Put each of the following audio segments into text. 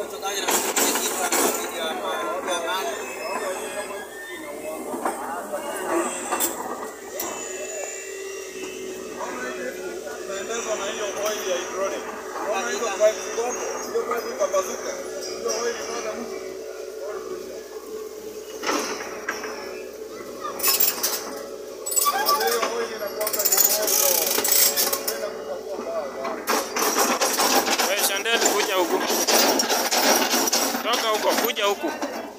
Inaendeshwa na hiyo oil ya hydraulic. Unaona hizo pipe zikopo, hiyo pipe ipambazuke. Hiyo oil inaenda mtu. Oil kuisha. Na hiyo oil inakuwanga ni moto. Inaenda kupakua mbaya. Wewe Shandel, kuja huku, toka huko, kuja huku.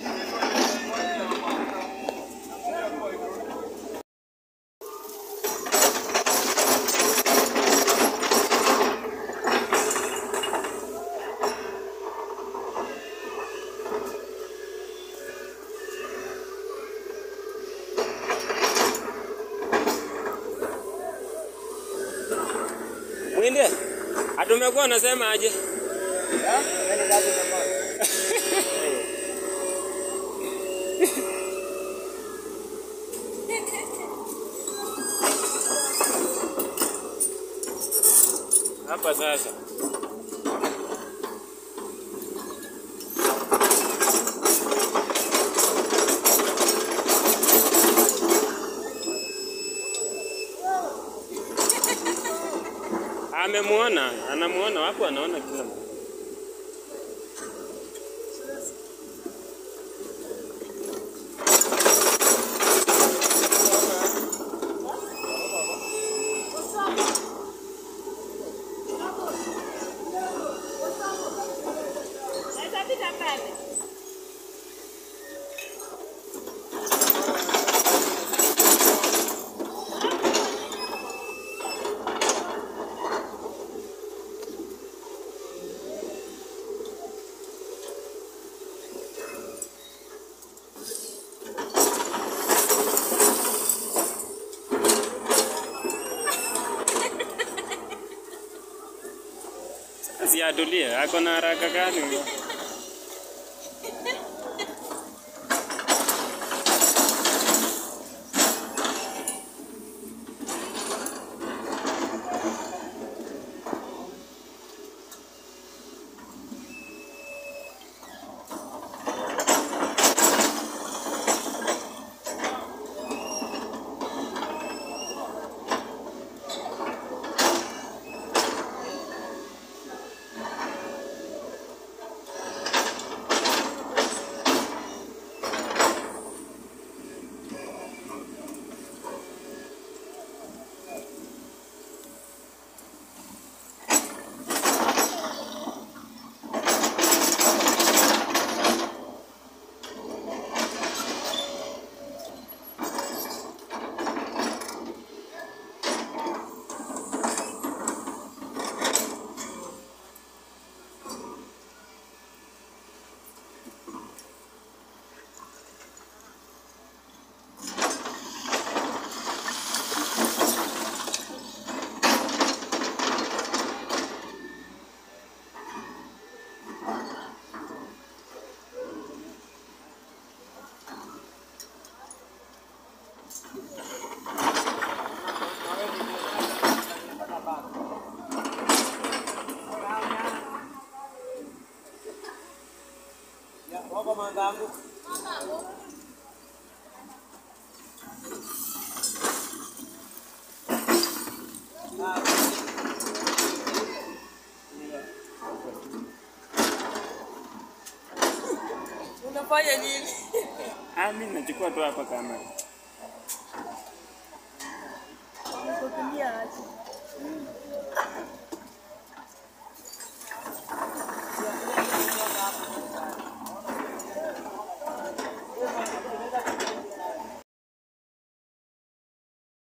Mwinde, atumekuwa unasema aje? Hapa sasa. Amemuona, anamuona wapo, anaona kila mtu. Asiatulie, ako na haraka gani huyo? Unafanya nini? Ah, mimi nachukua tu hapa kamera. Unakutumia aje?